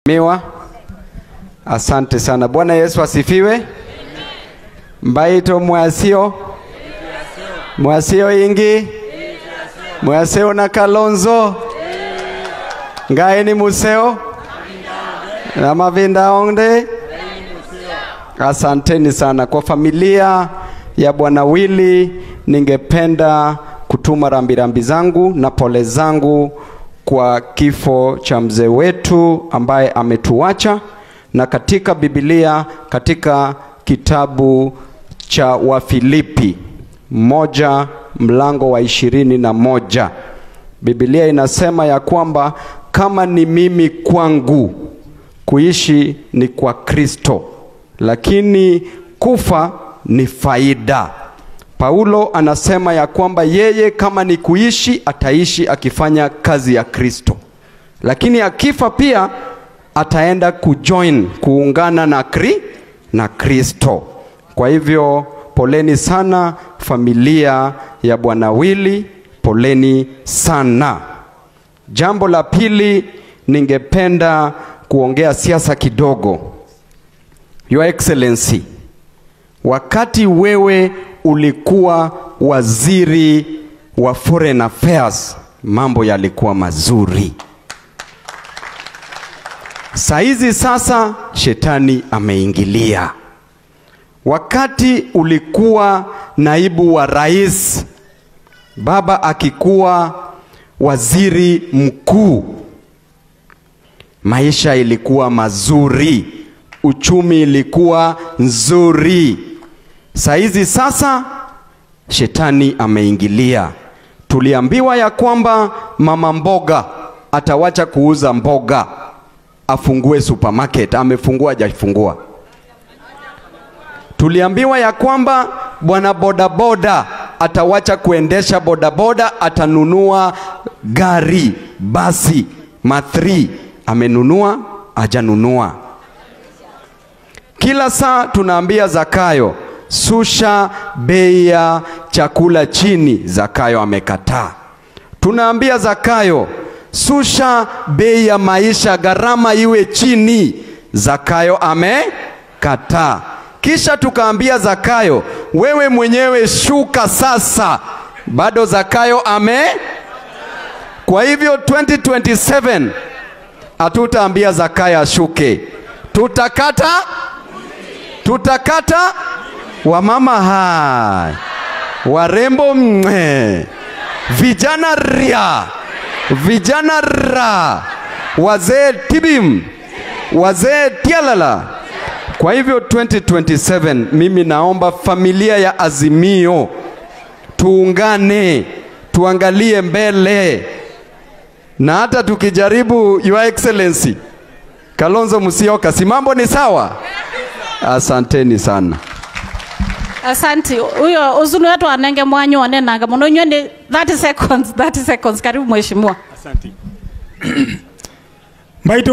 Miwa. Asante sana. Bwana Yesu asifiwe. Mbaito mwasio mwasio ingi mwasio na Kalonzo ngaeni museo na mavinda onde. Asanteni sana kwa familia ya Bwana Wili, ningependa kutuma rambirambi zangu na pole zangu kwa kifo cha mzee wetu ambaye ametuacha, na katika Biblia, katika kitabu cha Wafilipi moja mlango wa ishirini na moja Biblia inasema ya kwamba kama ni mimi kwangu kuishi ni kwa Kristo, lakini kufa ni faida. Paulo anasema ya kwamba yeye kama ni kuishi ataishi akifanya kazi ya Kristo, lakini akifa pia ataenda kujoin kuungana na kri, na Kristo. Kwa hivyo poleni sana familia ya Bwana Wili, poleni sana. Jambo la pili, ningependa kuongea siasa kidogo. Your Excellency, wakati wewe ulikuwa waziri wa foreign affairs, mambo yalikuwa mazuri. Saizi sasa shetani ameingilia. Wakati ulikuwa naibu wa rais, baba akikuwa waziri mkuu, maisha ilikuwa mazuri, uchumi ilikuwa nzuri. Saizi sasa shetani ameingilia. Tuliambiwa ya kwamba mama mboga atawacha kuuza mboga, afungue supermarket. Amefungua hajafungua? Tuliambiwa ya kwamba bwana bodaboda atawacha kuendesha bodaboda, atanunua gari, basi mathri. Amenunua hajanunua? Kila saa tunaambia Zakayo, susha bei ya chakula chini. Zakayo amekataa. Tunaambia Zakayo, susha bei ya maisha, gharama iwe chini. Zakayo amekataa. Kisha tukaambia Zakayo, wewe mwenyewe shuka sasa. Bado Zakayo ame. Kwa hivyo 2027 hatutaambia Zakayo ashuke, tutakata tutakata wamama hai warembo mwe vijana ria vijana ra wazee tibim wazee tialala. Kwa hivyo 2027 mimi naomba familia ya Azimio tuungane, tuangalie mbele, na hata tukijaribu, Your Excellency Kalonzo Musyoka, si mambo ni sawa? Asanteni sana. Asanti. Huyo uzuni wetu anenge mwanyu wanenanga muno nywe ni 30 seconds, 30 seconds. Karibu mheshimiwa. Asante. Mbaito